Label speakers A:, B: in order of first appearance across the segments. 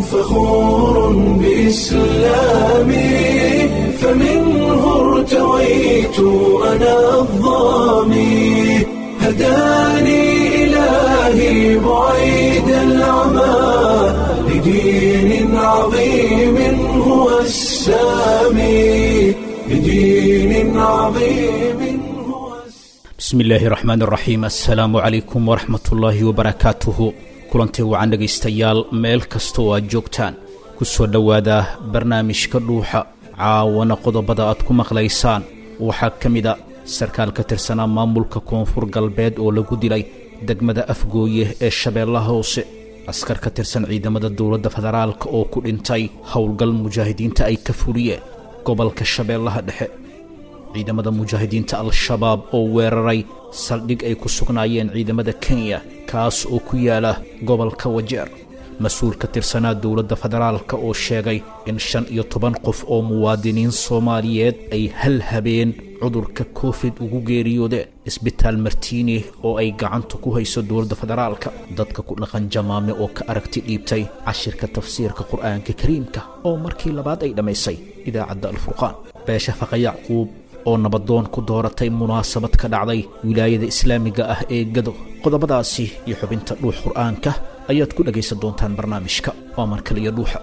A: فخور بإسلامي فمنه ارتويت أنا الظامي هداني إلهي بعيد العمى لدين عظيم هو السامي لدين عظيم هو
B: bismi illaahi raxmaan raxiim assalaamu calaykum waraxmatullaahi wabarakaatuhu kulantii wacan dhegaystayaal meel kasta oo aad joogtaan ku soo dhowaada barnaamijka dhuuxa caawana qodobada aad ku maqlaysaan waxaa ka mid a sarkaal ka tirsanaa maamulka koonfur galbeed oo lagu dilay degmada afgooye ee shabeellaha hoose askar ka tirsan ciidamada dowladda federaalka oo ku dhintay howlgal mujaahidiinta ay ka fuliyeen gobolka shabeellaha dhexe ciidamada mujaahidiinta al-shabaab oo weeraray saldhig ay ku sugnaayeen ciidamada kenya kaas oo ku yaala gobolka wajeer mas-uul ka tirsanaa dowladda federaalka oo sheegay in shan iyo toban qof oo muwaadiniin soomaaliyeed ay hal habeen cudurka covid ugu geeriyoodeen isbitaal martiini oo ay gacanta ku hayso dowladda federaalka dadka ku dhaqan jamaame oo ka aragti dhiibtay cashirka tafsiirka qur'aanka kariimka oo markii labaad ay dhammaysay idaacadda alfurqaan beesha faqa yacquub oo nabadoon ku dooratay munaasabad ka dhacday wilaayada islaamiga ah ee gado qodobadaasi iyo xubinta dhuux qur'aanka ayaad ku dhegaysan doontaan barnaamijka waa mar kale iyo dhuuxa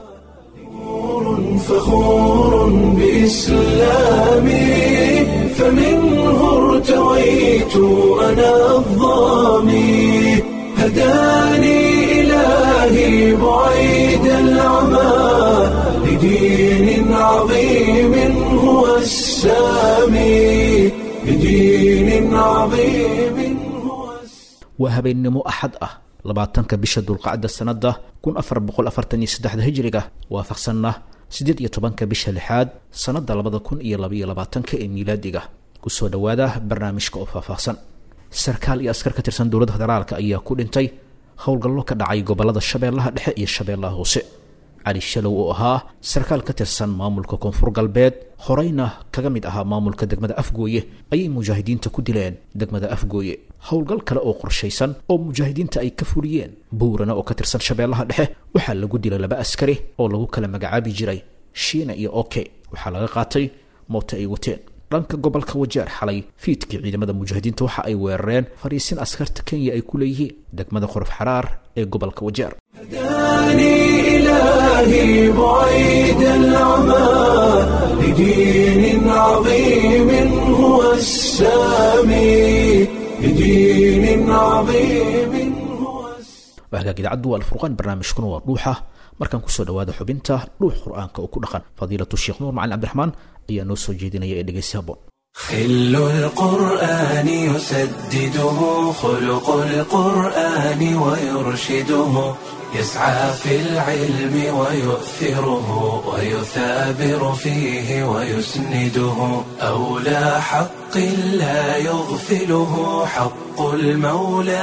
A: فخور بإسلامي فمنه ارتويت أنا الظامي هداني إلهي بعيد العمى لدين عظيم هو السامي لدين عظيم هو السامي
B: waa habeennimo axad ah labaatanka bisha dulqacda sannadda kun afar boqol afartan iyo saddexda hijriga waafaqsanna siddeed iyo tobanka bisha lixaad sannadda labada kun iyo labaiyo labaatanka ee miilaadiga kusoo dhowaada barnaamijka oo faahfaahsan sarkaal iyo askar ka tirsan dowladda federaalka ayaa ku dhintay howlgallo ka dhacay gobolada shabeellaha dhexe iyo shabeellaha hoose cali shalow oo ahaa sarkaal ka tirsan maamulka koonfur galbeed horeyna kaga mid ahaa maamulka degmada afgooye ayay mujaahidiinta ku dileen degmada afgooye howlgal kale oo qorshaysan oo mujaahidiinta ay ka fuliyeen buurana oo ka tirsan shabeellaha dhexe waxaa lagu dilay laba askari oo lagu kala magacaabi jiray shiina iyo oke waxaa laga qaatay moote ay wateen dhanka gobolka wajeer xalay fiidkii ciidamada mujaahidiinta waxa ay weerareen fariisin askarta kenya ay ku leeyihiin degmada qorof xaraar ee gobolka wajeer
A: هداني إلهي بعيد العمى لدين عظيم هو السامي لدين عظيم هو السامي
B: waa hagaag idaacaddu waa alfurqaan barnaamijkuna waa dhuuxa markaan kusoo dhowaada xubinta dhuux qur-aanka oo ku dhaqan fadiilatu sheekh nuur macalin cabdiraxmaan ayaa noo soo jeedinaya ee dhegeysi haboon
A: خل القرآن يسدده خلق القرآن ويرشده يسعى في العلم ويؤثره ويثابر فيه ويسنده أولى حق لا يغفله حق المولى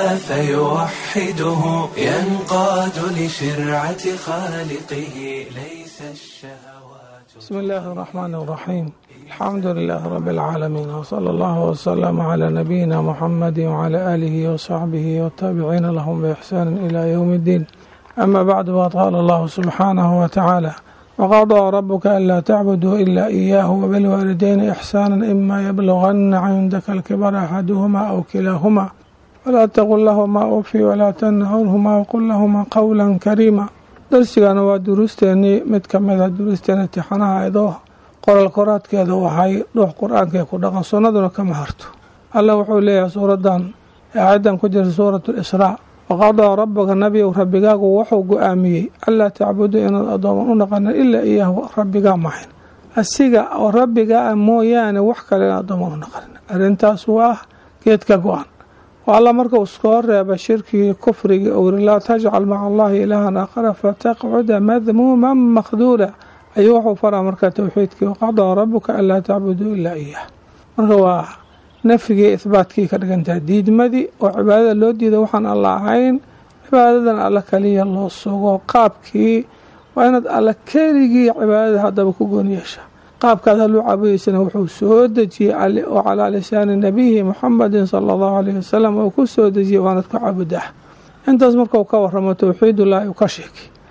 A: فيوحده ينقاد لشرعة خالقه ليس الشهوات
C: بسم الله الرحمن الرحيم الحمد لله رب العالمين وصلى الله وسلم على نبينا محمد وعلى آله وصحبه والتابعين لهم بإحسان إلى يوم الدين أما بعد وقال الله سبحانه وتعالى وقضى ربك ألا تعبدوا إلا إياه وبالوالدين إحسانا إما يبلغن عندك الكبر أحدهما أو كلاهما ولا تقل لهما أوفي ولا تنهرهما وقل لهما قولا كريما darsigana waa duruusteenii mid ka mida duruusteena imtixaanaha idoo qoral koraadkeeda waxay dhuux qur-aankae ku dhaqan sunnaduna kama harto alla wuxuu leeyahay suuradan aayadan ku jirta suuratu lisraa waqadaa rabbaka nabiyow rabbigaagu wuxuu go-aamiyey anlaa tacbuduu inaad addooman u dhaqanin ilaa iyaahu rabbigaa mahayn asiga oo rabbigaa mooyaane wax kale in addooman u dhaqanin arrintaas waa geedka go-an alla markuu iskoo reeba shirkigii kufrigii ou yiri laa tajcal maca allahi ilaahan aakhara fataqcuda madmuuman makhduula ayuu wuxuu faraa marka towxiidkii waqadaa rabuka anlaa tacbuduu ilaa iyah marka waa nafyigii ihbaatkii ka dhigantaha diidmadii oo cibaadada loo diida waxaan alla ahayn cibaadadan alla kaliya loo sugo qaabkii waa inaad alla keligii cibaadada haddaba ku goon yeesha qaabkaad haluu caabudaysana wuxuu soo dejiyey oo calaa lisaani nabiyihi muxamedin sala allahu alayhi wasalam oo ku soo dejiyey waanad ku caabudaa intaas markau ka waramo towxiidullaahi uu ka sheegay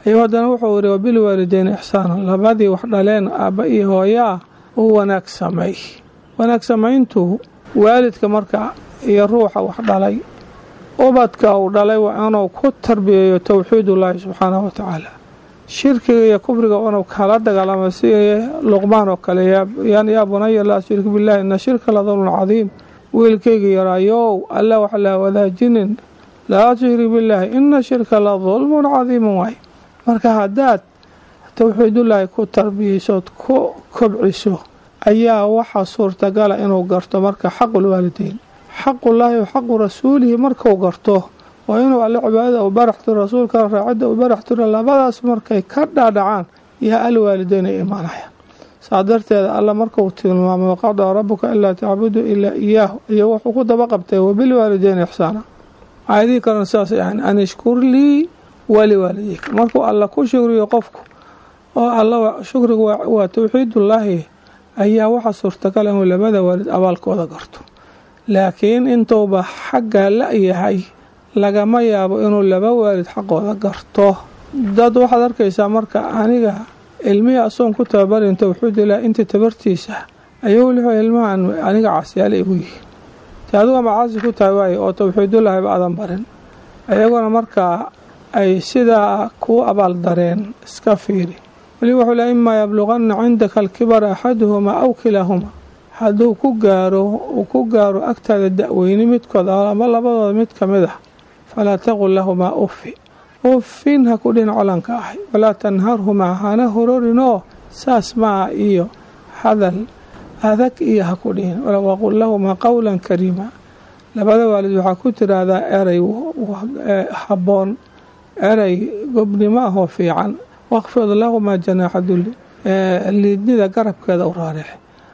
C: ayuu haddana wuxuu yihi wabilwaalideyn ixsaana labadii wax dhaleen aabba iyo hooyaa u wanaag samay wanaag samayntu waalidka marka iyo ruuxa wax dhalay ubadka uu dhalay waa inuu ku tarbiyeeyo towxiidullaahi subxaanahu wa tacaala shirkiga iyo kufriga inuu kala dagaalamo si luqmaan oo kale yaa bunaya laa tushrik billahi ina shirka la dulmun cadiim wiilkayga yaraayow alla wax laa wadaajinin laa tushrik billaahi ina shirka la dulmun cadiimun waay marka haddaad towxiidullaahi ku tarbiyeysood ku kobciso ayaa waxaa suurtagala inuu garto marka xaqulwaalideyn xaqullaahi wa xaqu rasuulihi markuu garto waa inuu alle cibaadada u barax tiro rasuulka raacidda u barax tiro labadaas markay ka dhaadhacaan yaa alwaalideyn ay imaanayaan saa darteeda alla markuu tilmaamay waqadaa rabuka ilaa tacbudu ilaa iyaahu iyo wuxuu ku daba qabtay wabilwaalideyn ixsaana aayadihii kalena sidaasay ahayn an ishkur lii waliwaalideyka markuu alla ku shukriyo qofku oo alla shukrigu waa towxiidullaahi ayaa waxaa suurtagal inuu labada waalid abaalkooda garto laakiin intuuba xaggaa la-yahay lagama yaabo inuu laba waalid xaqooda garto dad waxaad arkaysaa marka aniga ilmihii asoon ku tababarin towxiidullahi inta tabartiisa ayuu wuxuu ilmahan aniga caasiyaale igu yihiin te adigu ama caasi ku tahay waaye oo towxiidullaahiba aadan barin ayaguna markaa ay sidaa kuu abaal dareen iska fiiri weli wuxuu le imaa yabluqanna cindaka alkibara axaduhumaa aw kilaahumaa hadduu ku gaaro uu ku gaaro agtaada da-weyni midkood ama labadooda mid ka mid ah falaa taqul lahumaa uffi uffin ha ku dhin colanka ahay walaa tanharhumaa hana hororinoo saas maa iyo hadal adag iyo ha ku dhihin waqul lahumaa qowlan kariima labada waalid waxaa ku tiraahdaa erey habboon erey gobnimo ahoo fiican waqfid lahumaa janaaxa dulli liidnida garabkeeda u raarix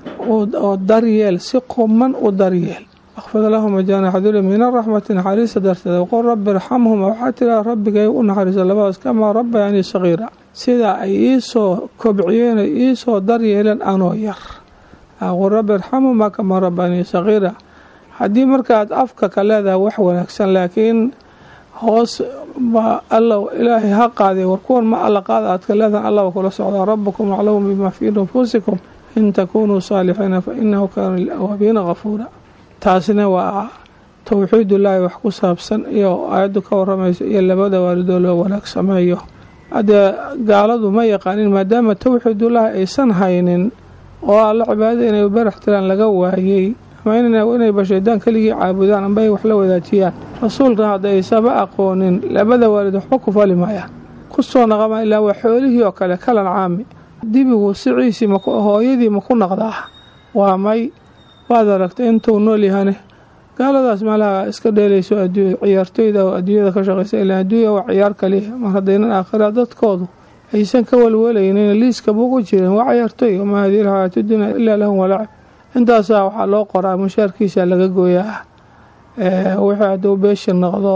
C: oo daryeel si quman u daryeel waqfid lahuma janaaxa dulli min araxmati naxariista darteeda waqul rabbi irxamhuma waxaa tiraa rabbigay u naxariisa labadaas kamaa rabbayanii sagiira sidaa ay iisoo kobciyeen ay iisoo daryeeleen anoo yar waqul rabbi irxamhuma kamaa rabbayanii sagiira haddii markaad afka ka leedahay wax wanaagsan laakiin hoos ba alla ilaahay ha qaadiy war kuwan ma alla qaada aad ka leedahan allaba kula socdaa rabbukum aclamu bimaa fii nufuusikum in takunuu saalixiina fa inahu kaana lilawaabiina kafuura taasina waa towxiidullaahi wax ku saabsan iyo aayaddu ka waramayso iyo labada waalidoo loo wanaag sameeyo haddee gaaladu ma yaqaanin maadaama towxiidullaahi aysan haynin oo alla cibaadada inay barax tiraan laga waayey ama inayba shaydaan keligii caabudaan amba ay wax la wadaajiyaan rasuulkan hadda aysaba aqoonin labada waalid waxba ku fali maayaan ku soo naqama ilaa waa xoolihii oo kale kalan caami dibigu siciisii hooyadii ma ku naqdaa waa may waad aragtay intuu nool yahane gaaladaas meelaha iska dheelayso ciyaartoyda oo adduunyada ka shaqaysa ilaa adduunya waa ciyaar kaliya mar haddaynan aakhira dadkoodu aysan ka walwalaynin liiska bugu jirin waa ciyaartoy wamaa hadihi alxayaatu dunya ilaa lahum walacib intaasaa waxaa loo qoraa mushaarkiisa laga gooyaa wixii hadduu beesha noqdo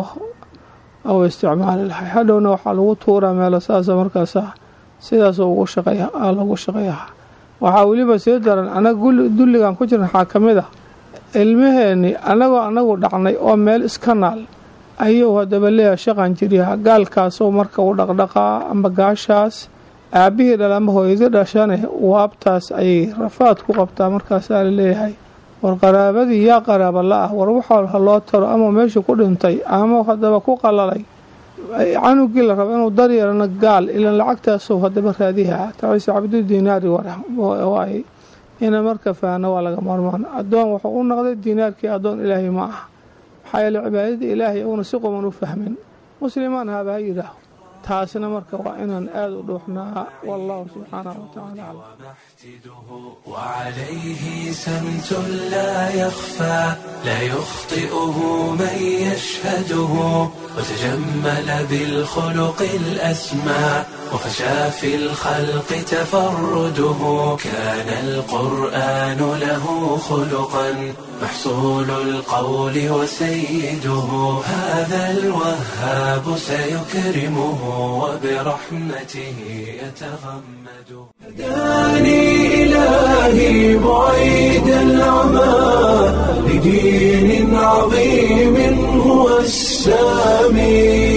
C: ou isticmaali lahay hadhowna waxaa lagu tuuraa meelo saasa markaasa sidaas ugu shaqeeya lagu shaqeeyaha waxaa weliba sii daran anaga dulligan ku jiran waxaa ka mid ah ilmaheenni anagoo anagu dhacnay oo meel iska naal ayuu haddaba leeyahay shaqan jiryaha gaalkaasoo marka u dhaqdhaqaa amba gaashaas aabihii dhal ama hooyadii dhashane waabtaas ayay rafaad ku qabtaa markaasaa la leeyahay war qaraabadii yaa qaraaba la-ah war waxaa ha loo taro ama meesha ku dhintay ama haddaba ku qalalay canugii la rabo inuu daryeelana gaal ilan lacagtaasuu haddaba raadiha taciise cabdu diinaari waay ina marka faano waa laga maarmaan addoon wuxuu u noqday diinaarkii addoon ilaahay ma aha maxaa yeele cibaadadii ilaahay uuna si quman u fahmin muslimaan haba ha yidhaaho taasna marka waa inaan aad u dhuuxnaa wallahu subxaanahu watacaala aclam
A: وعليه سمت لا يخفى لا يخطئه من يشهده وتجمل بالخلق الأسمى وفشى في الخلق تفرده كان القرآن له خلقا محصول القول وسيده هذا الوهاب سيكرمه وبرحمته يتغمده هداني إلهي بعيد العمى لدين عظيم هو السامي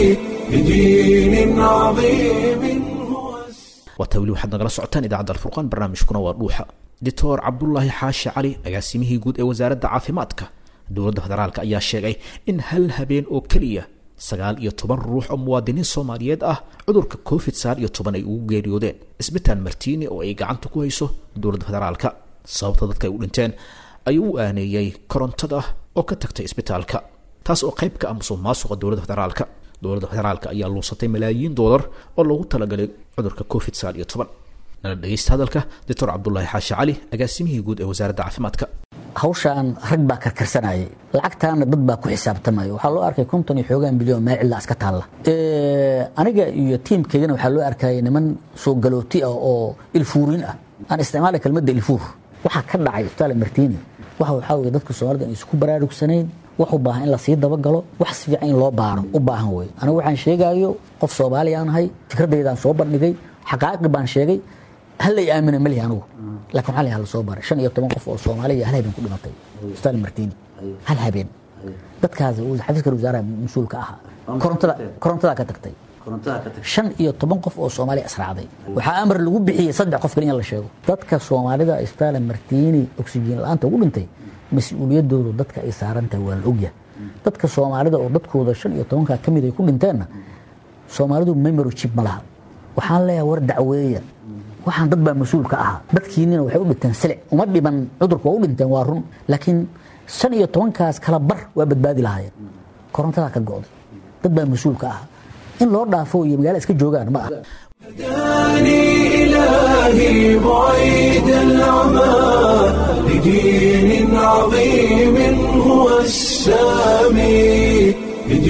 A: بدين عظيم هو
B: waataa weli waxaad nagala socotaan idaacadda alfurqaan barnaamijkuna waa dhuuxa doctor cabdulaahi xaashi cali agaasimihii guud ee wasaaradda caafimaadka dowladda federaalka ayaa sheegay in hal habeen oo keliya sagaal iyo toban ruux oo muwaadiniin soomaaliyeed ah cudurka covid sagaal iyo toban ay ugu geeriyoodeen isbitaal martiini oo ay gacanta ku hayso dowladda federaalka sababta dadka ay u dhinteen ayuu u aaneeyey korontada oo ka tagtay isbitaalka taas oo qayb ka ah musuq maasuqa dowladda federaalka dowladda federaalka ayaa luusatay malaayiin doolar oo loogu talagalay cudurka covid sagaal iyo toban nala dhegeysta hadalka doctor cabdulaahi xaashi cali agaasimihii guud ee wasaaradda caafimaadka
D: hawshaan rag baa karkarsanayay lacagtaana dad baa ku xisaabtamaya waxaa loo arkay konton iyo xoogaan bilyan meel cidla iska taalla aniga iyo tiimkaygana waxaa loo arkayay niman soo galooti ah oo ilfuurin ah aan isticmaalay kelmadda ilfuur waxaa ka dhacay isbitaal martiini waxa waxaa weye dadka soomaalida aan isku baraarugsanayn wax u baahan in lasii dabagalo wax si fiican in loo baaro u baahan wey anigu waxaan sheegaayo qof soomaali aan ahay fikradeydaan soo bandhigay xaqaaqi baan sheegay hallay aamina malihi anigu laakiin waxaa la hala soo baray shan iyo toban qof oo soomaaliya hal habeen ku dhimatay isbitaal martiini hal habeen dadkaas xafiiska wasaaraha mas-uulka ahaa korontada korontadaa ka tagtay shan iyo toban qof oo soomaaliya israacday waxaa amar lagu bixiyey saddex qof kale in la sheego dadka soomaalida isbitaal martiini oksijiin la-aanta ugu dhintay mas-uuliyadoodu dadka ay saarantahay waa la ogyahay dadka soomaalida oo dadkooda shan iyo tobankaa ka mid ay ku dhinteenna soomaalidu memory chip ma laha waxaan leeyahay war dacweeya waxaan dad baa mas-uul ka ahaa dadkiinina waxay u dhinteen silic uma dhiban cudurka waa u dhinteen waa run laakiin shan iyo tobankaas kala bar waa badbaadi lahaayeen korontadaa ka go'day dad baa mas-uul ka ahaa in loo dhaafo iyo magaala iska joogaan ma aha
A: هداني إلهي بعيد العمى لدين عظيم هو السامي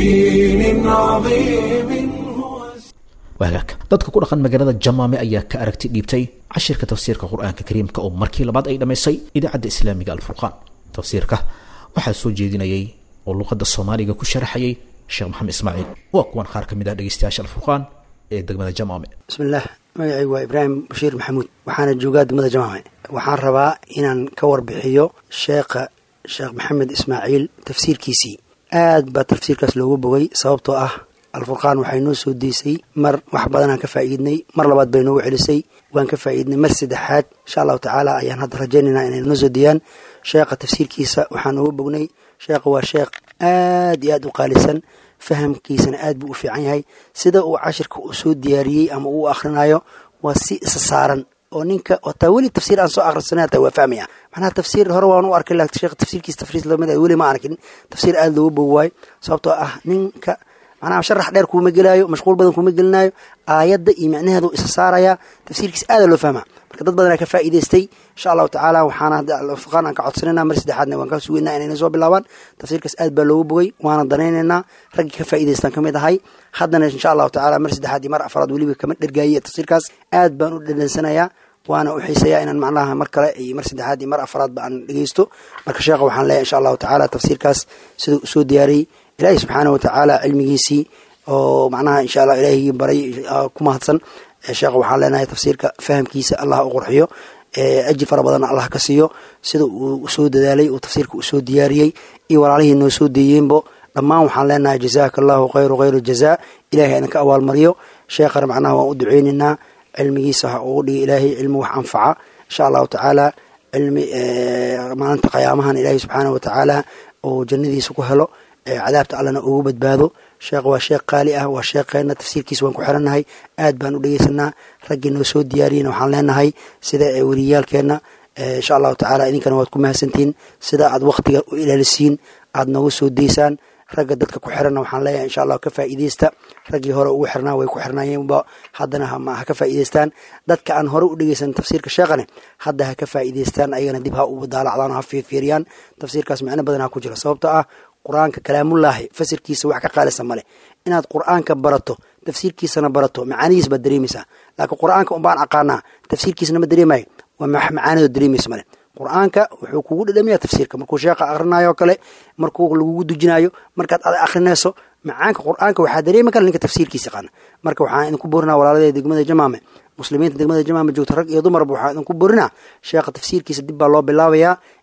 A: لدين عظيم هو
B: waagaag dadka ku dhaqan magaalada jamaame ayaa ka aragti dhiibtay cashirka tafsiirka qur-aanka kariimka oo markii labaad ay dhammaysay idaacadda islaamiga alfurqaan tafsiirka waxaa soo jeedinayay oo luqadda soomaaliga ku sharaxayay sheekh maxamed ismaaciil waa kuwan qaar ka mid ah dhegeystayaasha alfurqaan ee degmada jamaame
E: bismillaah magacaygu waa ibraahim bashiir maxamuud waxaana joogaa degmada jamaame waxaan rabaa inaan ka warbixiyo sheekha sheekh maxamed ismaaciil tafsiirkiisii aad baa tafsiirkaas loogu bogay sababtoo ah alfurqaan waxay noo soo deysay mar wax badanaan ka faa'iidnay mar labaad bay noogu celisay waan ka faa'iidnay mar saddexaad insha allahu tacaala ayaan hadda rajaynaynaa inay noo soo deeyaan sheekha tafsiirkiisa waxaan noogu bognay sheekha waa sheekh aad iyo aad u qaalisan fahamkiisana aad buu u fiican yahay sida uu cashirka uu soo diyaariyey ama uu akhrinayo waa si isa saaran oo ninka hataa weli tafsiir aan soo akhrisanay hataa waa fahmaya macnaha tafsiir hore waan u arkay laakiin sheekh tafsiirkiisa tafriis lamid ah weli ma arkin tafsiir aad loogu bogi waayo sababtoo ah ninka macnaha sharax dheer kuuma gelaayo mashquul badan kuuma gelinaayo aayadda iyo micnaheedu isa saaraya tafsiirkiisa aada loo fahmaa marka dad badanaa ka faa'iidaystay insha allahu tacaala waxaana alfurqaan aan ka codsanayna mar saddexaadna waan ka sugeynaa inayna soo bilaabaan tafsiirkaas aad baa loogu bogay waana danaynaynaa raggii ka faa'iidaystaan ka mid ahay haddana insha allahu tacaala mar saddexaad iyo mar afaraad weliba kama dhergaaye tafsiirkaas aad baan u dhadhansanayaa waana u xiiseeyaa inaan macnaha mar kale iyo mar saddexaad iyo mar afaraadba aan dhegeysto marka sheekha waxaan leeyahay insha allahu tacaala tafsiirkaas siduu usoo diyaariyey ilaahay subxaana watacaala cilmigiisii oo macnaha insha allah ilaahigii baray ku mahadsan sheekha waxaan leenahay tafsiirka fahamkiisa allah u qurxiyo ajir fara badanna allah ka siiyo sida uu soo dadaalay uu tafsiirka uu soo diyaariyey iyo walaalihii noo soo deeyeenbo dhammaan waxaan leenahay jazaaka allahu khayru khayru jazaa ilahay idinka abaalmariyo sheekhana macnaha waan u duceynaynaa cilmigiisa ha ugu dhiga ilaahay cilmi wax anfaca insha allahu tacaala cilmi maalinta qiyaamahan ilaahay subxaana watacaala oo jannadiisa ku helo cadaabta allana ugu badbaado sheekh waa sheekh qaali ah waa sheekheena tafsiirkiisa waan ku xirannahay aad baan u dhegeysanaa raggii noo soo diyaariyena waxaan leenahay sida weliyaalkeenna insha allahu tacaala idinkana waad ku mahadsantihiin sida aad waktiga u ilaalisiin aad nooga soo deysaan ragga dadka ku xiranna waxaan leeyahay insha allah ka faa'iideysta raggii hore ugu xirnaa way ku xirnaayeenba haddana ha ka faa'iideystaan dadka aan hore u dhegeysan tafsiirka sheekhane hadda ha ka faa'iideystaan ayagana dib ha u daalacdaan ha fiirfiiriyaan tafsiirkaas micno badan ha ku jira sababto ah qur-aanka kalaamullaahi fasirkiisa wax ka qaalisa male inaad qur-aanka barato tafsiirkiisana barato macaanidiis baad dareemaysaa laakiin qur-aanka unbaan aqaanaa tafsiirkiisana ma dareemayo waa macaanidoo dareemaysa male qur-aanka wuxuu kugu dhadhamiya tafsiirka markuu sheekha akhrinayo kale markuu lagugu dujinayo markaad ad akhrinayso macaanka qur-aanka waxaa dareemi kara ninka tafsiirkiisa yaqaana marka waxaan idinku boorinaa walaalada degmada jamaame muslimiinta degmada jamaame joogta rag iyo dumarba waxaan idinku boorinaa sheekha tafsiirkiisa dib baa loo bilaabayaa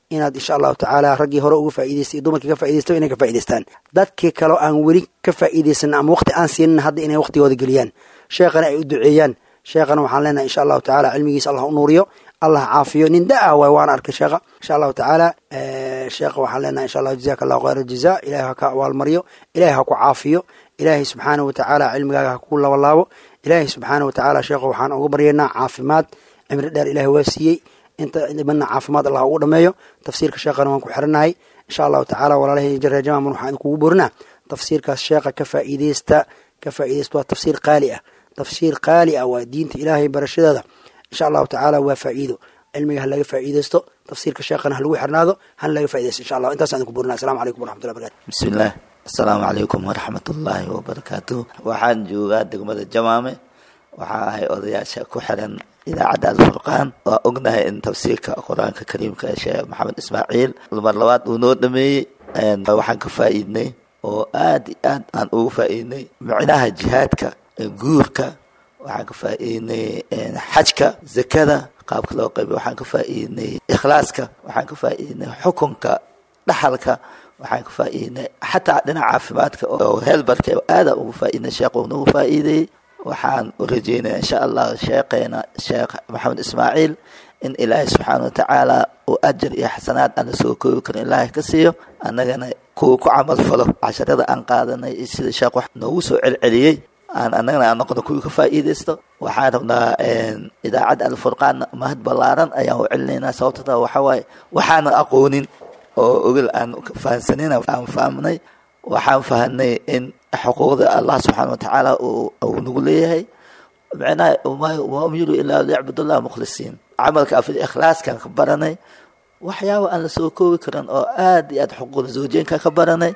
E: inaad insha allahu tacaala raggii hore uga faa'idaystay iyo dumarkii ka faa'idaystay inay ka faa'idaystaan dadkii kaleo aan weli ka faa'iidaysan ama waqti aan siinin hadda inay waqtigooda geliyaan sheekhana ay u duceeyaan sheekhana waxaan leenahay insha allahu tacaala cilmigiisa allah u nuuriyo allah caafiyo nin da-ah waay waan arkay sheekha insha allahu tacaala sheekha waxaan leenahay insha allahu jazaka allahu khayra jaza ilahay ha ka abaalmariyo ilahay ha ku caafiyo ilaahay subxaana wa tacaala cilmigaaga ha ku labalaabo ilaahay subxaana wa tacaala sheekha waxaan uga baryaynaa caafimaad cimri dheer ilahay waa siiyey inta dhibana caafimaad allah ugu dhameeyo tafsiirka sheekhana waan ku xiranahay insha allahu tacaala walaalahay jareejamaman waxaan idinkugu borinaa tafsiirkaas sheekha ka faa'iideysta ka faa'iideysta waa tafsiir qaali ah tafsiir qaali ah waa diinta ilaahay barashadeeda insha allahu tacaala waa faa'iido cilmiga ha laga faa'iideysto tafsiirka sheekhana ha lagu xirnaado hana laga faa'iideysto insha allah intaasaan idinku borinaa assalamu calaykum waraxmatullahi barakatu
F: bismillaah assalaamu calaykum waraxmatullaahi wabarakaatu waxaan joogaa degmada jamaame waxaa ahay odayaasha ku xiran idaacadda alfurqaan waa ognahay in tafsiirka qur-aanka kariimka ee sheekh maxamed ismaaciil mar labaad uu noo dhameeyey waxaan ka faa'iidnay oo aad iyo aad aan ugu faa'iidnay micnaha jihaadka guurka waxaan ka faa'iidnay xajka zakada qaabka loo qaybiy waxaan ka faa'iidnay ikhlaaska waxaan ka faa'iidnay xukunka dhaxalka waxaan ka faa'iidnay xataa dhinaca caafimaadka oo heelbarka aada ugu faa'iidnay sheekh uu nagu faa'iideeyey waxaan u rajeynaya insha allah sheekheena sheekh maxamed ismaaciil in ilaahay subxaana wa tacaala uu ajar iyo xasanaad aan la soo koobi karin ilaahay ka siiyo annagana kuwa ku camal falo casharada aan qaadanay iyo sida sheekh wax noogu soo celceliyey aan annagana aan noqono kuwii ka faa'iidaysto waxaan rabnaa idaacadda alfurqaan mahad ballaaran ayaan u celinaynaa sababtota waxa waaye waxaanan aqoonin oo ogol aan fahansanin aan fahmnay waxaan fahanay in xuquuqda allah subxaana wa tacaala uu nagu leeyahay micnaha wama umiru ilaa liyacbudullah mukhlisiin camalka afil ikhlaaskan ka baranay waxyaaba aan la soo koobi karin oo aad iyo aad xuquuqda zawjeenka ka baranay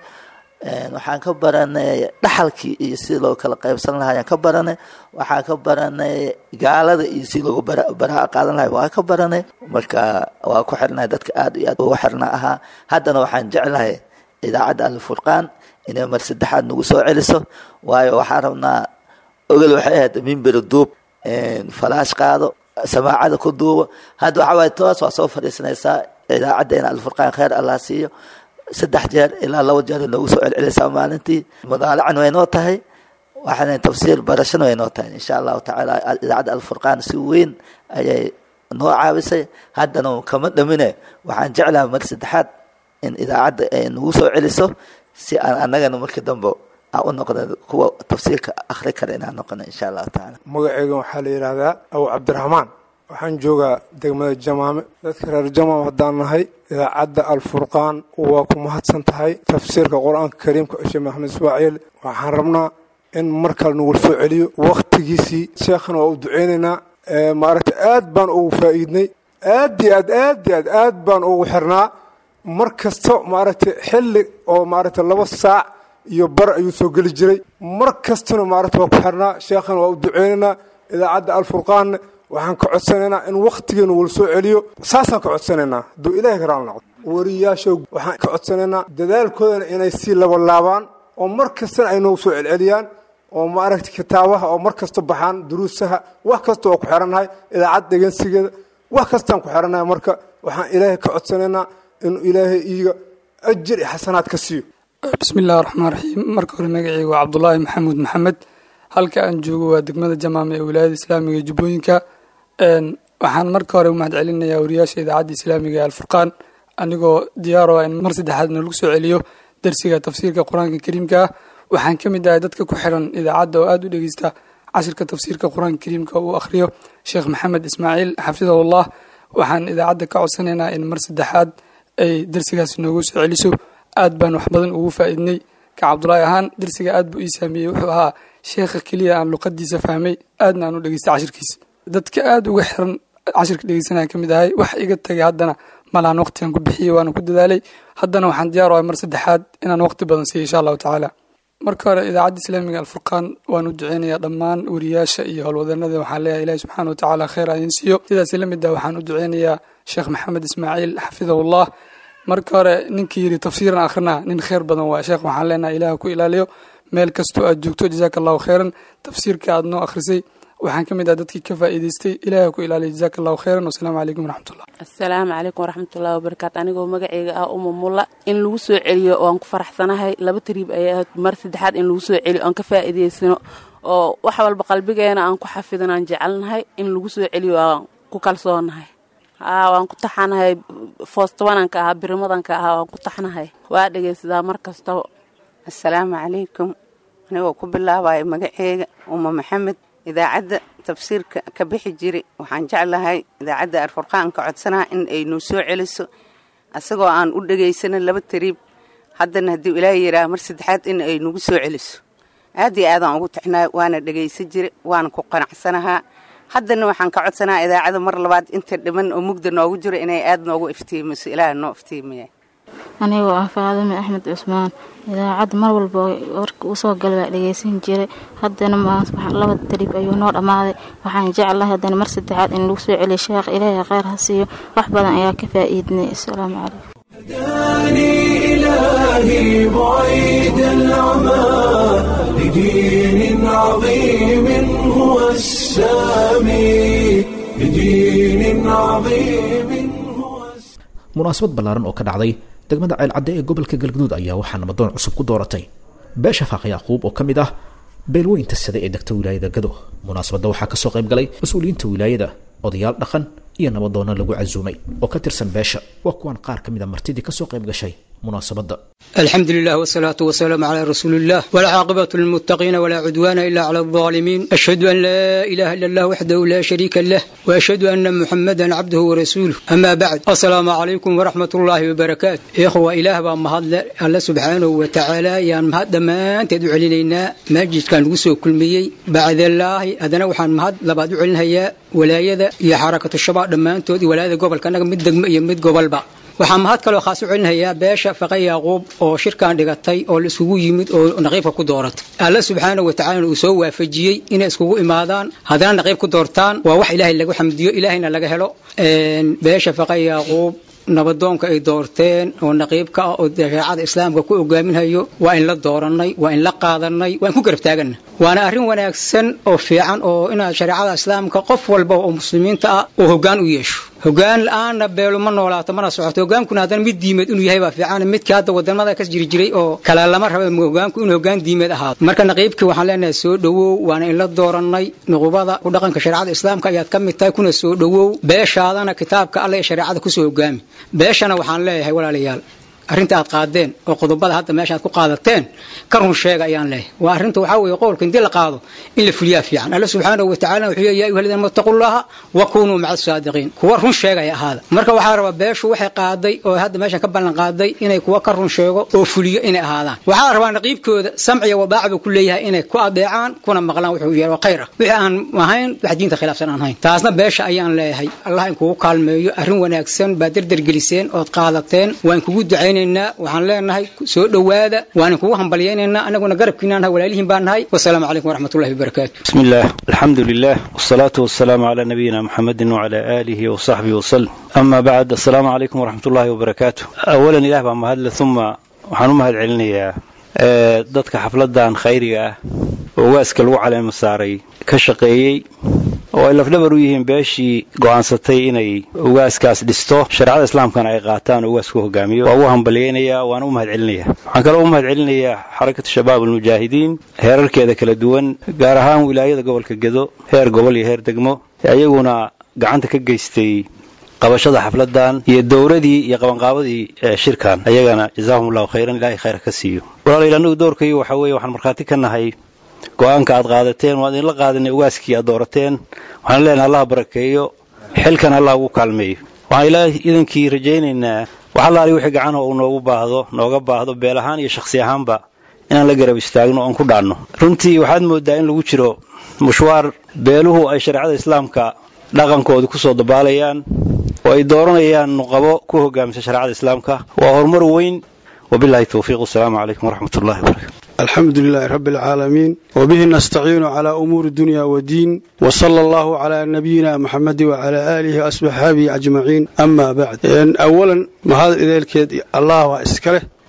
F: waxaan ka baranay dhaxalkii iyo sidii loo kala qaybsan lahaa ayaan ka baranay waxaan ka baranay gaalada iyo sidii loogu baraha qaadan lahay waa ka baranay marka waa ku xirnahay dadka aad iyo aad ugu xirna ahaa haddana waxaan jeclahay idaacadda alfurqaan inay mar saddexaad nagu soo celiso waayo waxaan rabnaa ogol waxay ahayd mimberi duub falaash qaado samaacada ku duubo hadda waxaa waaye toos waa soo fadhiisanaysaa idaacaddeena alfurqaan khayr allah siiyo saddex jeer ilaa laba jeer noogu soo celcelisaa maalintii mudaalacan way noo tahay waxaana tafsiir barashana way noo tahay insha allahu tacaala idaacadda alfurqaan si weyn ayay noo caabisay haddana kama dhamine waxaan jeclaha mar saddexaad in idaacadda ay nagu soo celiso si aan annagana markii dambe aan u noqda kuwa tafsiirka akhri kara inaan noqono insha allahu tacaala
C: magaceygan waxaa la yidhaahdaa abu cabdiraxmaan waxaan joogaa degmada jamaame dadka reer jamaam haddaan nahay idaacadda alfurqaan waa ku mahadsan tahay tafsiirka qur-aanka kariimka sheekh maxamed ismaaciil waxaan rabnaa in mar kale nagu soo celiyo wakhtigiisii sheekhana waa u duceynaynaa maaragta aad baan ugu faa'iidnay aad iyo aad aad iyo aad aad baan ugu xirnaa mar kasta maaragtay xilli oo maaragtay laba saac iyo bar ayuu soo geli jiray mar kastana maaragta waa ku xirnaa sheekhana waa u duceynaynaa idaacadda alfurqaanna waxaan ka codsanaynaa in wakhtigeenu wala soo celiyo saasaan ka codsanaynaa hadduu ilaahay ka raali noqdo wariyaasha waxaan ka codsanaynaa dadaalkoodana inay sii labalaabaan oo mar kastana ay noogu soo celceliyaan oo maaragtay kitaabaha oo mar kasta baxaan duruusaha wax kasta waa ku xirannahay idaacad dhegeysigeeda wax kastaan ku xirannahay marka waxaan ilaahay ka codsanaynaa inuu ilaahay iiga ajir iyo xasanaad ka siiyo
G: bismi illahi raxmaan raxiim marka hore magaceyga waa cabdulaahi maxamuud maxamed halka aan joogo waa degmada jamaama ee wilaayada islaamiga ee jubbooyinka waxaan marka hore u mahad celinayaa wariyaasha idaacadda islaamiga ee alfurqaan anigoo diyaaro ah in mar saddexaad nalagu soo celiyo darsiga tafsiirka qur-aanka kariimka ah waxaan ka mid ahay dadka ku xiran idaacadda oo aada u dhegeysta cashirka tafsiirka qur-aanka kariimka uu akhriyo sheekh maxamed ismaaciil xafidahullah waxaan idaacadda ka codsanaynaa in mar saddexaad ay darsigaasi noogu soo celiso aad baan wax badan ugu faa'iidnay ka cabdulaahi ahaan darsiga aad buu ii saameeyey wuxuu ahaa sheekha keliya aan luqadiisa fahmay aadna aan u dhegeystay cashirkiisa dadka aada uga xiran cashirka dhegeysanaya ka mid ahay wax iga tagay haddana malaan waqtigan ku bixiyey waana ku dadaalay haddana waxaan diyaar u ahay mar saddexaad inaan waqti badan siiyo insha allahu tacaala marka hore idaacadda islaamiga alfurqaan waan u duceynayaa dhammaan wariyaasha iyo howlwadanada waxaan leeyahay ilahi subxaana watacaala kheyr idin siiyo sidaasi la mid ah waxaan u duceynayaa sheekh maxamed ismaaciil xafidahullah marka hore ninkii yidhi tafsiiran akhrina nin kheyr badan waa sheekh waxaan leenahay ilaah ku ilaaliyo meel kastoo aad joogto jazaaka allahu kheyran tafsiirka aad noo akhrisay waxaan ka mid ah dadkii ka faa'iidaystay ilaahay ku ilaaliya jazaaka allahu khayran wasalaamu calaykum waraxmatullah
H: asalaamu calaykum waraxmatullahi wabarakaatu anigoo magaceyga ah uma mulla in lagu soo celiyo oan ku faraxsanahay laba tariib ayay ahayd mar saddexaad in lagu soo celiyo oan ka faa'iidaysano oo wax walba qalbigeena aan ku xafidin aan jecelnahay in lagu soo celiyo aan ku kalsoonahay haa waan ku taxanahay foostabananka ahaa birimadanka ahaa waan ku taxnahay waa dhegaysadaa mar kastaba
I: asalaamu calaykum anigoo ku bilaabaya magaceega uma maxamed idaacadda tafsiirka ka bixi jiri waxaan jeclahay idaacadda arfurqaanka codsanaha in ay noo soo celiso asagoo aan u dhegaysanin laba tariib haddana haddii ilaahay yidhaah mar saddexaad in ay nagu soo celiso aad iyo aadaan ugu tixnaay waana dhegaysan jiri waana ku qanacsanahaa haddana waxaan ka codsanaha idaacada mar labaad inta dhiman oo mugda noogu jiro inay aad noogu iftiimiso ilaah noo iftiimiya
J: anigoo ah faadime axmed cusmaan idaacadda mar walba warka usoo gala baa dhegaysan jiray haddana laba tarib ayuu noo dhammaaday waxaan jeclahay haddana mar saddexaad in lagu soo celiyo sheekh ilaahay kheyr ha siiyo wax badan ayaa ka faa'iidnay asalaamu calaykum
A: هداني إلهي بعيد العمى لدين عظيم هو السامي لدين عظيم هو السامي
B: munaasabad ballaaran oo ka dhacday degmada ceelcadde ee gobolka galgaduud ayaa waxaa namadoon cusub ku dooratay beesha faaq yacquub oo ka mid ah beelweynta sade ee degta wilaayada gado munaasabadda waxaa kasoo qayb galay mas-uuliyiinta wilaayada odayaal dhaqan iyo nabadoonna lagu casuumay oo ka tirsan beesha waa kuwan qaar ka mid a martidii kasoo qayb gashay munaasabadda
K: الحمد لله والصلاة والسلام على رسول الله والعاقبة للمتقين ولا عدوان إلا على الظالمين أشهد أن لا إله إلا الله وحده لا شريك له وأشهد أن محمدا عبده ورسوله أما بعد السلام عليكم ورحمة الله وبركاته إخوة إله بمهد الله سبحانه وتعالى يا مهد ما تدعو علينا مجد كان وسو كل مي بعد الله أدنا وحن مهد لبعد علينا هي ولاية يا حركة الشباب دمان تودي ولاية قبل كان مد مد قبل بقى waxaa mahad kaloo khaas u celinayaa beesha faqa yaaquub oo shirkan dhigatay oo la isugu yimid oo naqiibka ku dooratay alla subxaana wa tacaala uu soo waafajiyey inay iskugu imaadaan haddana naqiib ku doortaan waa wax ilaahay lagu xamdiyo ilaahayna laga helo beesha faqa yaaquub nabadoonka ay doorteen oo naqiibka ah oo shareecada islaamka ku ogaaminhayo waa in la dooranay waa in la qaadanay waa in ku garab taaganna waana arrin wanaagsan oo fiican oo inaad shareecada islaamka qof walba oo muslimiinta ah oo hoggaan u yeesho hoggaan la-aanna beelo ma noolaato mana socoto hogaankuna haddana mid diimeed inuu yahay baa fiican midka hadda wadamada ka jiri jiray oo kale lama raba hogaanku inuu hoggaan diimeed ahaado marka naqiibkii waxaan leenahay soo dhowow waana in la dooranay nuqubada ku dhaqanka shareecada islaamka ayaad ka mid tahay kuna soo dhowow beeshaadana kitaabka alle ee shareecada kusoo hogaami beeshana waxaan leeyahay walaalayaal arrinta aad qaadeen oo qodobada hadda meesha aad ku qaadateen ka run sheega ayaan leeyahay waa arrinta waxaa weeye qowlka intii la qaado in la fuliyaa fiican alla subxaanahu wa tacaala wuxuu leeyahay ya ayuha aladiina wattaqullaha wa kunuu maca asaadiqiin kuwa run sheegaya ahaada marka waxaa rabaa beeshu waxay qaaday oo hadda meeshan ka ballan qaaday inay kuwa ka run sheego oo fuliyo inay ahaadaan waxaa rabaa naqiibkooda samciya wadaaca buu ku leeyahay inay ku adeecaan kuna maqlaan wuxuu yeelo khayr ah wixii aan ahayn wax diinta khilaafsan aan ahayn taasna beesha ayaan leeyahay allah in kugu kaalmeeyo arrin wanaagsan baa derdergeliseen ood qaadateen waan kugu ducaynay waxaan leenahay soo dhowaada waan kugu hambalyaynaynaa anaguna garabkiinaan nahay walaalihiin baan nahay wasalaamu calaykum waraxmatullahi wabarakaatu
L: بسم الله الحمد لله والصلاة والسلام على نبينا محمد وعلى آله وصحبه وسلم أما بعد السلام عليكم ورحمة الله وبركاته أولا إله بما هذا ثم waxaan u mahad celinayaa dadka xafladan khayriga ah oo waaska lagu caleema saaray ka shaqeeyey oo ay lafdhabar u yihiin beeshii go'aansatay inay ugaaskaas dhisto shareecada islaamkana ay qaataan oo ugaasku hogaamiyo waa ugu hambalyaynayaa waana u mahad celinayaa waxaan kaloo u mahad celinayaa xarakatu shabaab almujaahidiin heerarkeeda kala duwan gaar ahaan wilaayada gobolka gedo heer gobol iyo heer degmo iyaguna gacanta ka geystay qabashada xafladan iyo dowradii iyo qabanqaabadii shirkan ayagana jazaahum allahu khayran ilahay khayr ka siiyo walaalayaal anagu doorkayo waxa weeye waxaan markhaati ka nahay go-aanka aad qaadateen waan idinla qaadanay ugaaskii aad doorateen waxaan leenahay allah barakeeyo xilkan allah ugu kaalmeeyo waxaan ilaahay idankii rajaynaynaa wax allaali wixii gacanho uu noogu baahdo nooga baahdo beel ahaan iyo shakhsi ahaanba inaan la garab istaagno oon ku dhaanno runtii waxaad moodaa in lagu jiro mushwaar beeluhu ay shareecada islaamka dhaqankooda ku soo dabaalayaan oo ay dooranayaan nuqabo ku hogaamisa shareecada islaamka waa horumar weyn wabilahi towfiiq wasalaamu calaykum waraxmat ullahi wabarakatu
M: الحمد لله رب العالمين وبه نستعين على أمور الدنيا والدين وصلى الله على نبينا محمد وعلى آله وأصحابه أجمعين أما بعد إن أولا ما هذا إذا الكيد الله وإسكره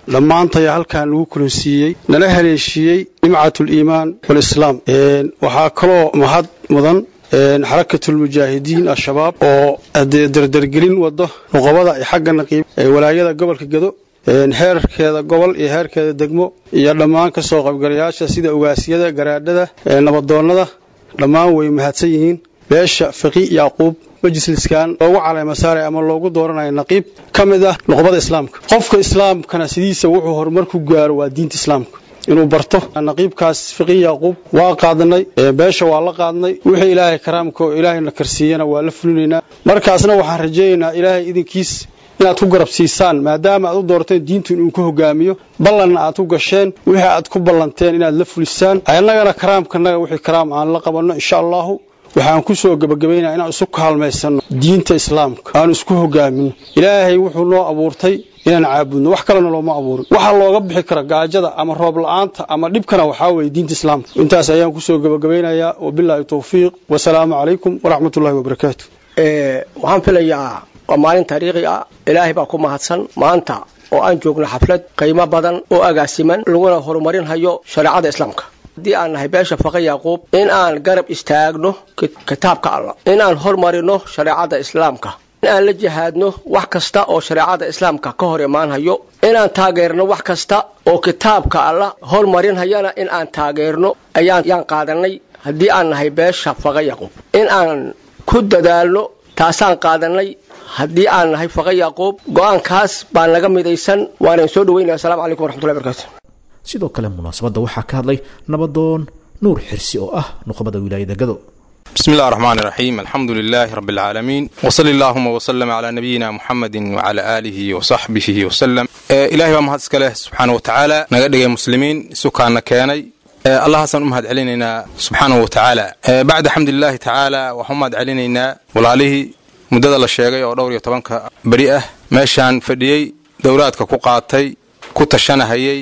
M: dhammaantaya halkan lagu kulansiiyey nala haleeshiiyey nimcatuliimaan walislaam waxaa kaloo mahad mudan xarakatulmujaahidiin al-shabaab oo dee dardargelin wado nuqabada iyo xagga naqiib walaayada gobolka gedo heerkeeda gobol iyo heerkeeda degmo iyo dhammaan ka soo qaybgalayaasha sida ugaasyada garaadhada nabadoonnada dhammaan way mahadsan yihiin beesha fiqi yacquub majliskan loogu caleema saaray ama loogu dooranayo naqiib ka mid ah nuqbada islaamka qofka islaamkana sidiisa wuxuu horumar ku gaaro waa diinta islaamka inuu barto naqiibkaas fiqi yacquub waa qaadnay beesha waa la qaadnay wixii ilaahay karaamka oo ilaahayna karsiiyana waa la fulinaynaa markaasna waxaan rajaynaynaa ilaahay idinkiis inaad ku garab siisaan maadaama aad u doorteen diintu inuu ku hogaamiyo ballanna aad ku gasheen wixii aad ku ballanteen inaad la fulisaan annagana karaamkanaga wixii karaam aan la qabanno insha allahu waxaan ku soo gebagabaynaa inaan isu kaalmaysanno diinta islaamka aan isku hogaamino ilaahay wuxuu noo abuurtay inaan caabudno wax kalena looma abuurin waxaa looga bixi kara gaajada ama roob la-aanta ama dhibkana waxaa weeye diinta islaamka intaas ayaan kusoo gebagabaynayaa wabilaahi towfiiq wasalaamu calaykum waraxmatullahi wabarakaatu
N: waxaan filayaa waa maalin taariikhi ah ilaahay baa ku mahadsan maanta oo aan joogno xaflad qiimo badan oo agaasiman laguna horumarinhayo shareecada islaamka haddii aan nahay beesha faqa yacquub in aan garab istaagno kitaabka allah in aan hormarino shareecada islaamka in aan la jihaadno wax kasta oo shareecada islaamka ka hor imaanhayo inaan taageerno wax kasta oo kitaabka allah hormarinhayana in aan taageerno ayaan qaadanay haddii aan nahay beesha faqa yacquub in aan ku dadaalno taasaan qaadanay haddii aan nahay faqa yacquub go-aankaas baa naga midaysan waana soo dhaweynaya asalamu calaykum waraxmatullahi barakaatu
B: sidoo kale munaasabadda waxaa ka hadlay nabadoon nuur xirsi oo ah nuqbada wilaayada gado
O: بسم الله الرحمن الرحيم الحمد لله رب العالمين وصل اللهم وسلم على نبينا محمد وعلى آله وصحبه وسلم آه إلهي ومهد اسكاله سبحانه وتعالى نقدق مسلمين سكان كياني آه الله حسن أمهد علينا سبحانه وتعالى آه بعد حمد الله تعالى وحمد علينا ولاله مدد الله الشيغي oo dhowr iyo tobanka beri ah meeshaan fadhiyey dowlaadka ku qaatay ku tashanahayey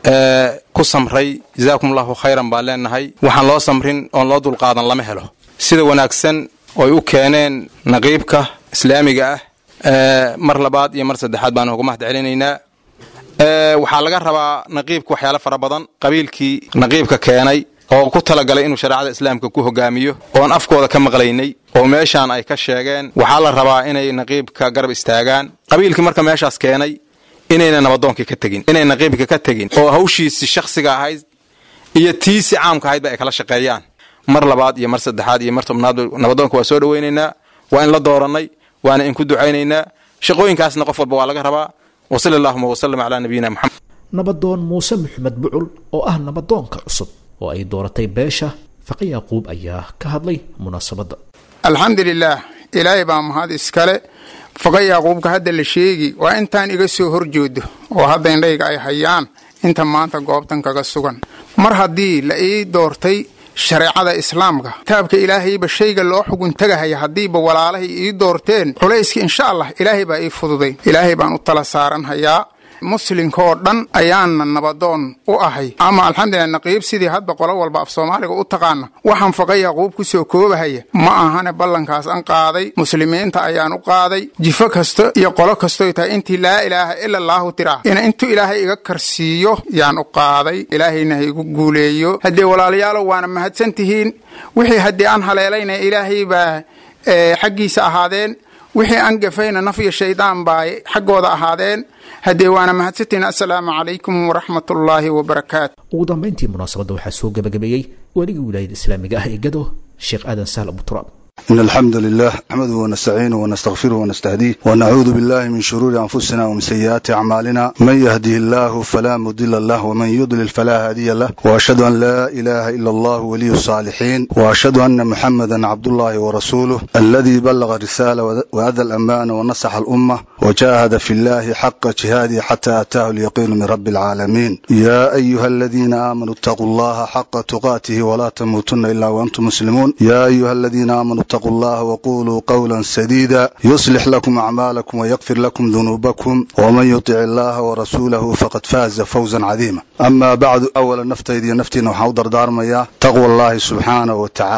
O: ku samray jazaakum allahu khayran baan leenahay waxaan loo samrin oon loo dulqaadan lama helo sida wanaagsan oy u keeneen naqiibka islaamiga ah mar labaad iyo mar saddexaad baan uga mahad celinaynaa waxaa laga rabaa naqiibka waxyaalo fara badan qabiilkii naqiibka keenay oo ku talagalay inuu shareecada islaamka ku hogaamiyo oon afkooda ka maqlaynay oo meeshaan ay ka sheegeen waxaa la rabaa inay naqiibka garab istaagaan qabiilkii marka meeshaas keenay inayna nabadoonkii ka tegin inay naqiibka ka tegin oo hawshiisi shakhsiga ahayd iyo tiisi caamka ahaydba ay kala shaqeeyaan mar labaad iyo mar saddexaad iyo mar tobnaad nabadoonka waa soo dhawaynaynaa waa in la doorannay waana in ku ducaynaynaa shaqooyinkaasna qof walba waa laga rabaa wasali allahuma wasalam calaa nabiyina maxamed
B: nabadoon muuse maxamed bucul oo ah nabadoonka cusub oo ay dooratay beesha faqa yaaquub ayaa ka hadlay munaasabadda
P: alxamdulilaah ilaahay baa mahad iskale faqa yaaquubka hadda la sheegi waa intaan iga soo horjoodo oo hadda indhayga ay hayaan inta maanta goobtan kaga sugan mar haddii la ii doortay shareecada islaamka kitaabka ilaahayba shayga loo xugun tagahaya haddiiba walaalahay ii doorteen culayska insha allah ilaahay baa ii fududay ilaahay baan u tala saaranhayaa muslimka oo dhan ayaana nabadoon u ahay ama alxamdulilah naqiib sidii hadba qolo walba af soomaaliga u taqaana waxaan faqa yaquub ku soo koobahaya ma ahane ballankaas an qaaday muslimiinta ayaan u qaaday jifo kasta iyo qolo kastoy tahay intii laa ilaaha ila allaahu tiraa ina intuu ilaahay iga karsiiyo yaan u qaaday ilaahayna ha igu guuleeyo haddee walaalayaalow waana mahadsan tihiin wixii haddii aan haleelayna ilaahay baa xaggiisa ahaadeen wixii aan gafayna naf iyo shaydaan baa xaggooda ahaadeen haddee waana mahadsantiin assalaamu calaykum waraxmatullaahi wabarakaatu
B: ugu dambayntii munaasabadda waxaa soo gebagabeeyey weligii wilaayada islaamiga ah ee gado sheekh aadan sahl abuturaab
Q: إن الحمد لله نحمده ونستعينه ونستغفره ونستهديه ونعوذ بالله من شرور أنفسنا ومن سيئات أعمالنا من يهده الله فلا مضل له ومن يضلل فلا هادي له وأشهد أن لا إله إلا الله ولي الصالحين وأشهد أن محمدا عبد الله ورسوله الذي بلغ الرسالة وأدى الأمانة ونصح الأمة وجاهد في الله حق جهاده حتى أتاه اليقين من رب العالمين يا أيها الذين آمنوا اتقوا الله حق تقاته ولا تموتن إلا وأنتم مسلمون يا أيها الذين آمنوا اتقوا الله وقولوا قولا سديدا يصلح لكم أعمالكم ويغفر لكم ذنوبكم ومن يطع الله ورسوله فقد فاز فوزا عظيما أما بعد أولا نفتيدي نفتينا وحاودر دارميا تقوى الله سبحانه وتعالى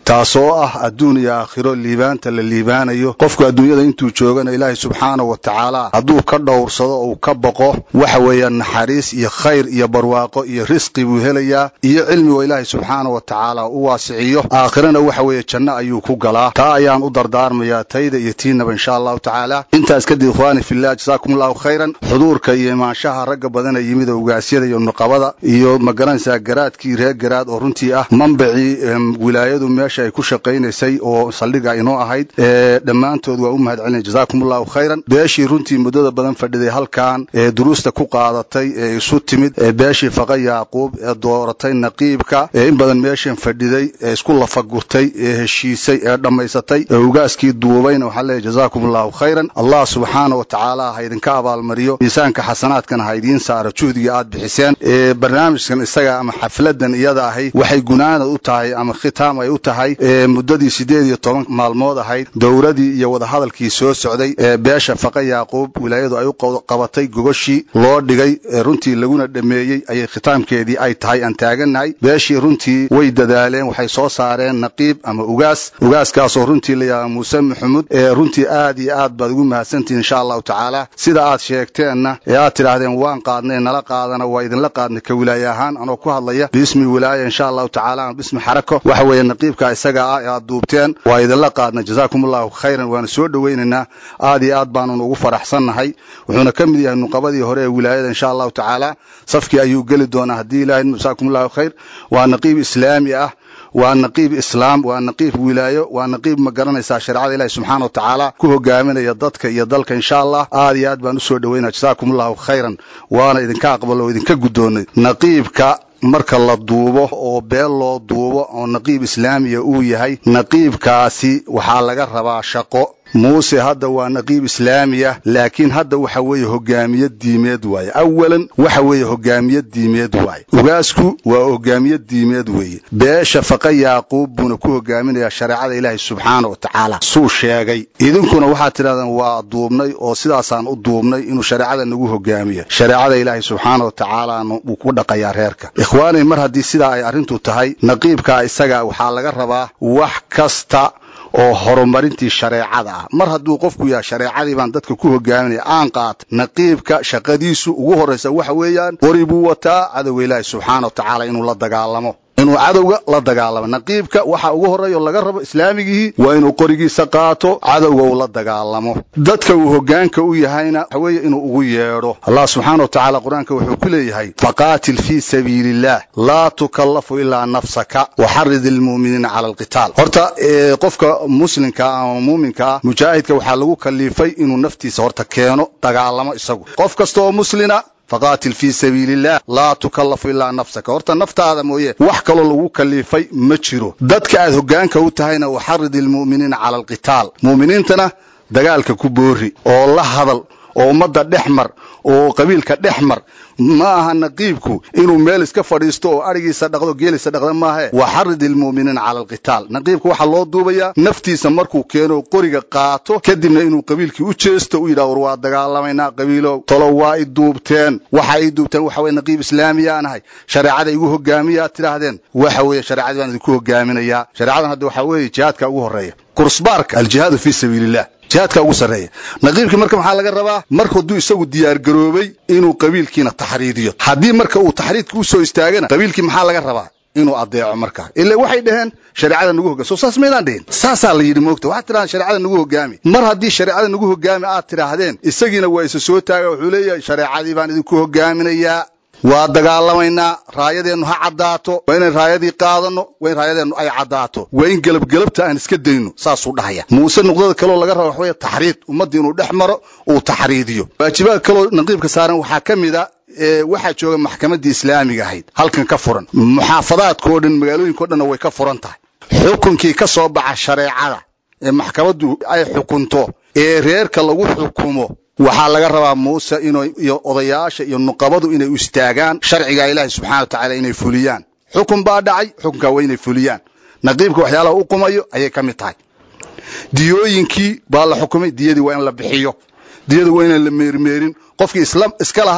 Q: taasoo ah adduun iyo aakhiro liibaanta la liibaanayo qofku adduunyada intuu joogana ilaahay subxaanahu wa tacaala hadduu ka dhowrsado ou ka boqo waxa weeyaan naxariis iyo khayr iyo barwaaqo iyo risqi buu helayaa iyo cilmigo ilaahay subxaanahu wa tacaala u waasiciyo aakhirana waxa weeye janno ayuu ku galaa taa ayaan u dardaarmayaa tayda iyo tiinaba insha allahu tacaala intaas kadib ikhwaani fillah jasaakum allahu khayran xuduurka iyo imaanshaha ragga badana yimid oo ugaasyada iyo nuqabada iyo magaranaysaa garaadkii reer garaad oo runtii ah manbacii wilaayadu meesha ay ku shaqaynaysay oo saldhiga inoo ahayd dhammaantood waa u mahad celinay jasaakum allahu khayran beeshii runtii muddada badan fadhiday halkan ee duruusta ku qaadatay ee isu timid ee beeshii faqa yaaquub ee dooratay naqiibka ee in badan meeshan fadhiday ee isku lafagurtay ee heshiisay ee dhammaysatay ee ugaaskii duubayna waxaa leeyahy jasaakum allahu khayran allah subxaana wa tacaala ha idinka abaalmariyo miisaanka xasanaadkana ha idiin saaro juhdiga aad bixiseen ee barnaamijkan isaga ama xafladan iyada ahay waxay gunaanad u tahay ama khitaam ay u tahay ee muddadii siddeed iyo toban maalmood ahayd dowladii iyo wadahadalkii soo socday ee beesha faqa yaaquub wilaayadu ay u qabatay gogoshii loo dhigay ee runtii laguna dhameeyey ayay khitaamkeedii ay tahay aan taagannahay beeshii runtii way dadaaleen waxay soo saareen naqiib ama ugaas ugaaskaasoo runtii la yidhaha muuse maxamuud ee runtii aad iyo aad baad ugu mahadsantihin insha allahu tacaala sida aad sheegteenna ee aad tidhaahdeen waan qaadnay nala qaadana waa idinla qaadnay ka wilaaye ahaan anoo ku hadlaya biismi wilaaya insha allahu tacaala ama bismi xarako waxa weeye naqiibka isaga ah ee aad duubteen waa idinla qaadnay jasaakum allahu khayran waana soo dhowaynaynaa aad iyo aad baanun ugu faraxsannahay wuxuuna ka mid yahay nuqabadii hore ee wilaayada insha allahu tacaala safkii ayuu geli doonaa haddii ilahay jasaakum allahu khayr waa naqiib islaami ah waa naqiib islaam waa naqiib wilaayo waa naqiib ma garanaysaa shareecada ilahi subxaana wa tacaala ku hogaaminaya dadka iyo dalka insha allah aad iyo aad baan usoo dhaweynaya jasaakum allahu khayran waana idinka aqbalo oo idinka guddoonnay naqiibka marka la duubo oo beel loo duubo oo naqiib islaamiya uu yahay naqiibkaasi waxaa laga rabaa shaqo muuse hadda waa naqiib islaamiya laakiin hadda waxa weeye hogaamiye diimeed waaye awalan waxa weeye hogaamiye diimeed waaye ugaasku waa hogaamiye diimeed weeye beesha faqa yaaquub buuna ku hogaaminayaa shareecada ilaahay subxaana wa tacaala suu sheegay idinkuna waxaad tidhahdeen waa duubnay oo sidaasaan u duubnay inuu shareecada nagu hogaamiyo shareecada ilaahay subxaana wa tacaalaana wuu ku dhaqayaa reerka ikhwaanay mar haddii sidaa ay arrintu tahay naqiibkaa isaga waxaa laga rabaa wax kasta oo horumarintii shareecada ah mar hadduu qofku yahay shareecadii baan dadka ku hogaaminaya aan qaata naqiibka shaqadiisu ugu horraysa waxa weeyaan qori buu wataa cadowga ilaahi subxaana wa tacaala inuu la dagaalamo inuu cadowga la dagaalamo naqiibka waxa ugu horreeya oo laga rabo islaamigihii waa inuu qorigiisa qaato cadowga uu la dagaalamo dadka uu hogaanka u yahayna waxa weeye inuu ugu yeedho allah subxaana wa tacaala qur-aanka wuxuu ku leeyahay faqaatil fii sabiili illah laa tukallafu ilaa nafsaka waxarid ilmu'miniina cala alqitaal horta qofka muslimka ama muuminka ah mujaahidka waxaa lagu kaliifay inuu naftiisa horta keeno dagaalamo isagu qof kasta oo muslina faqaatil fii sabiili illah laa tukallafu ilaa nafsaka horta naftaada mooye wax kaloo lagu kaliifay ma jiro dadka aad hogaanka u tahayna waxarid ilmu'miniina cala alqitaal mu'miniintana dagaalka ku boori oo la hadal oo ummadda dhex mar oo qabiilka dhex mar ma aha naqiibku inuu meel iska fadhiisto oo arigiisa dhaqdo geeliisa dhaqda maahe waxarid ilmu'miniina cala alqitaal naqiibka waxaa loo duubayaa naftiisa markuu keeno qoriga qaato kadibna inuu qabiilkii u jeesto u yidhaha war waa dagaalamaynaa qabiilow tolo waa i duubteen waxa i duubteen waxa weye naqiib islaamiyaan ahay shareecada igu hogaamiyaad tidhaahdeen waxa weeye shareecadii baan idinku hogaaminayaa shareecadan hadda waxaa weeye jihaadka ugu horreeya kursbaarka aljihaadu fii sabiiliillah jihaadka ugu sarreeya naqiibkii marka maxaa laga rabaa mar hadduu isagu diyaargaroobay inuu qabiilkiina taxriidiyo haddii marka uu taxriidka u soo istaagana qabiilkii maxaa laga rabaa inuu adeeco markaa ila waxay dhaheen shareecada nagu hogaami soo saas maydaan dhihin saasaa la yidhi moogta waxaad tidhahdeen shareecada nagu hogaami mar haddii shareecada nagu hogaami aad tidhaahdeen isagiina waa isa soo taaga wuxuu leeyahay shareecadii baan idinku hogaaminayaa waa dagaalamaynaa raayadeennu ha caddaato waa inaan raayadii qaadanno waa in raayadeennu ay caddaato waa in gelabgelabta aan iska dayno saasuu dhahaya muuse nuqdada kaloo laga raba waxaweye taxriid ummaddii inuu dhex maro uu taxriidiyo waajibaad kaloo naqiibka saaran waxaa ka mid a waxaa jooga maxkamaddii islaamiga ahayd halkan ka furan muxaafadaadkao dhan magaalooyinkao dhanna way ka furan tahay xukunkii ka soo baxa shareecada ee maxkamaddu ay xukunto ee reerka lagu xukumo waxaa laga rabaa muuse iyo odayaasha iyo nuqabadu inay u istaagaan sharciga ilaahi subxana wa tacaala inay fuliyaan xukun baa dhacay xukunkaa waa inay fuliyaan naqiibka waxyaalaha u qumayo ayay ka mid tahay diyooyinkii baa la xukumay diyadii waa in la bixiyo diyada waa inaan la meermeerin qofkii iska lahaa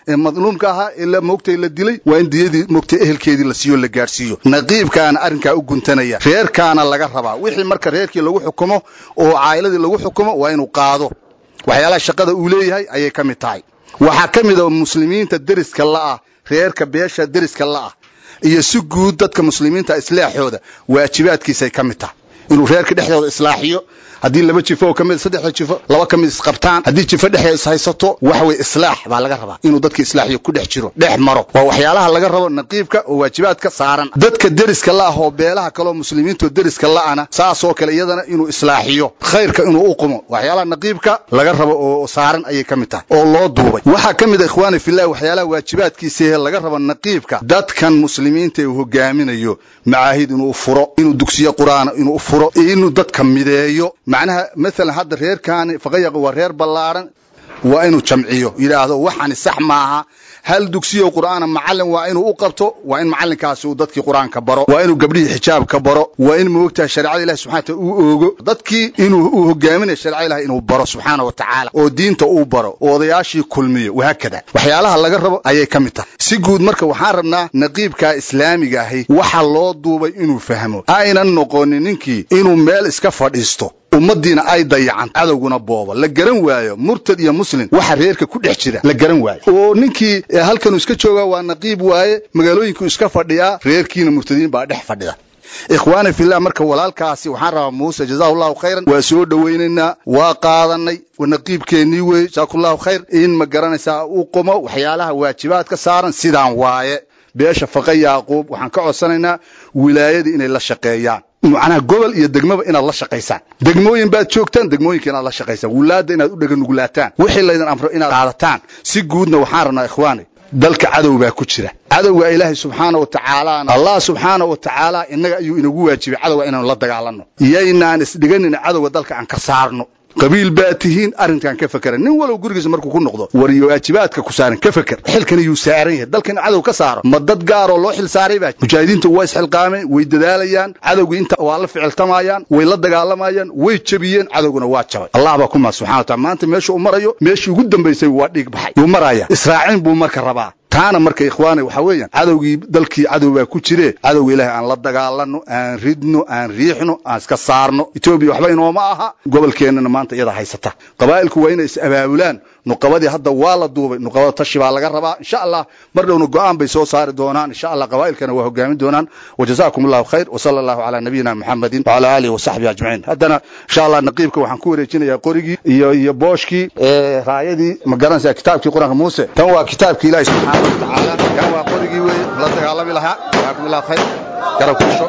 Q: ee madluumka ahaa ee la moogtay la dilay waa in diyadii moogtay ehelkeedii la siiyo la gaadhsiiyo naqiibkaana arrinkaa u guntanaya reerkaana laga rabaa wixii marka reerkii lagu xukumo oo caa'iladii lagu xukumo waa inuu qaado waxyaalaha shaqada uu leeyahay ayay ka mid tahay waxaa ka mid a muslimiinta deriska la'ah reerka beesha deriska la'ah iyo si guud dadka muslimiinta islaaxooda waajibaadkiisay ka mid tahay inuu reerka dhexdooda islaaxiyo haddii laba jifo oo kamid saddexda jifo laba ka mid isqabtaan haddii jifo dhexe ishaysato waxa weye islaax baa laga rabaa inuu dadka islaaxiyo ku dhex jiro dhex maro waa waxyaalaha laga rabo naqiibka oo waajibaadka saaran dadka deriska la'ah oo beelaha kaleo muslimiinta oo deriska la'ana saasoo kale iyadana inuu islaaxiyo khayrka inuu u qumo waxyaalaha naqiibka laga rabo oo saaran ayay ka mid tahay oo loo duubay waxaa ka mid a ikhwaani fillahi waxyaalaha waajibaadkiisa laga rabo naqiibka dadkan muslimiinta uu hogaaminayo macaahid inuu furo inuu dugsiyo qur'aana inuu furo inuu dadka mideeyo macnaha maalan hadda reerkaani faqayaqa waa reer ballaaran waa inuu jamciyo yidhaahdo waxani sax maaha hal dugsiyo qur'aana macallin waa inuu u qabto waa in macallinkaasi uu dadkii qur'aanka baro waa inuu gabdhihii xijaabka baro waa in moogtahay shareecada ilahi subxana wataala uu oogo dadkii inuu uu hogaaminayo shareecada ilahi inuu baro subxaana wa tacaala oo diinta uu baro oo odayaashii kulmiyo wahaakada waxyaalaha laga rabo ayay ka mid tahay si guud marka waxaan rabnaa naqiibka islaamiga ahi waxa loo duubay inuu fahmo aynan noqonin ninkii inuu meel iska fadhiisto ummaddiina ay dayacan cadowguna boobo la garan waayo murtad iyo muslim waxa reerka ku dhex jira la garan waayo oo ninkii halkanuu iska joogaa waa naqiib waaye magaalooyinkuu iska fadhiyaa reerkiina murtadiin baa dhex fadhida ikhwaani fillah marka walaalkaasi waxaan rabaa muuse jazahu llahu khayran waa soo dhowaynaynaa waa qaadanay naqiibkeennii wey jaakullahu khayr in ma garanaysaa uu qomo waxyaalaha waajibaadka saaran sidaan waaye beesha faqa yaaquub waxaan ka codsanaynaa wilaayadii inay la shaqeeyaan macnaha gobol iyo degmaba inaad la shaqaysaan degmooyin baad joogtaan degmooyinka inaad la shaqaysaan wulaadda inaad u dheganugulaataan wixii laydin amro inaad qaadataan si guudna waxaan rabnaa ikhwaani dalka cadow baa ku jira cadowga ilaahay subxaana wa tacaalaana allah subxaana wa tacaala innaga ayuu inagu waajibay cadowga inaanu la dagaalanno yaynaan isdhiganin cadowga dalka aan ka saarno qabiil baa tihiin arrinkan ka fakera nin walow gurigiisa markuu ku noqdo wariyo waajibaadka ku saaran ka feker xilkan ayuu saaran yahay dalkan cadow ka saaro ma dad gaaroo loo xil saaray baa mujaahidiintu waa isxilqaameen way dadaalayaan cadowgii inta waa la ficiltamayaan way la dagaalamayaan way jebiyeen cadowguna waa jabay allah baa ku mahad subxana wa taala maanta meesha uu marayo meeshii ugu dambaysay waa dhiig baxay yuu maraya israacin buu marka rabaa taana marka ikhwaani waxaa weeyaan cadowgii dalkii cadow baa ku jire cadowga ilaahay aan la dagaalanno aan ridno aan riixno aan iska saarno etoobiya waxba inooma aha gobolkeennana maanta iyada haysata qabaa'ilku waa inay is abaabulaan nuqabadii hadda waa la duubay nuqabada tashi baa laga rabaa insha allah mar dhowna go'aan bay soo saari doonaan insha allah qabaa'ilkana waa hogaamin doonaan wajazaakum allahu khayr wasala allahu calaa nabiyina muxamedin wacala aalihi wasaxbihi ajmaciin haddana insha allah naqiibka waxaan ku wareejinayaa qorigii iyo iyo booshkii raayadii ma garanaysaa kitaabkii qur-aanka muuse tan waa kitaabkii ilaahi subxaana wa tacaala kan waa qorigii weeye la dagaalami lahaa jazaakum allahu khayr garab kusho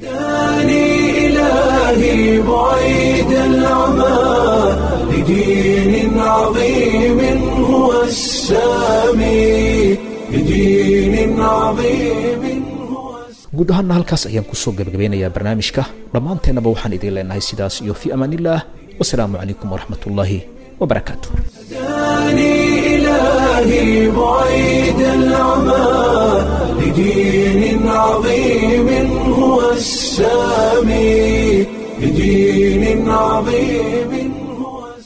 A: إلهي بعيد العمى لدين عظيم هو السامي لدين عظيم
B: guud ahaanna halkaas ayaan kusoo gebagabeynayaa barnaamijka dhammaanteennaba waxaan idiin leenahay sidaas iyo fii amaan illaah wasalaamu calaykum waraxmat ullaahi wabarakaatu
A: إلهي بعيد العمى لدين عظيم هو السامي لدين عظيم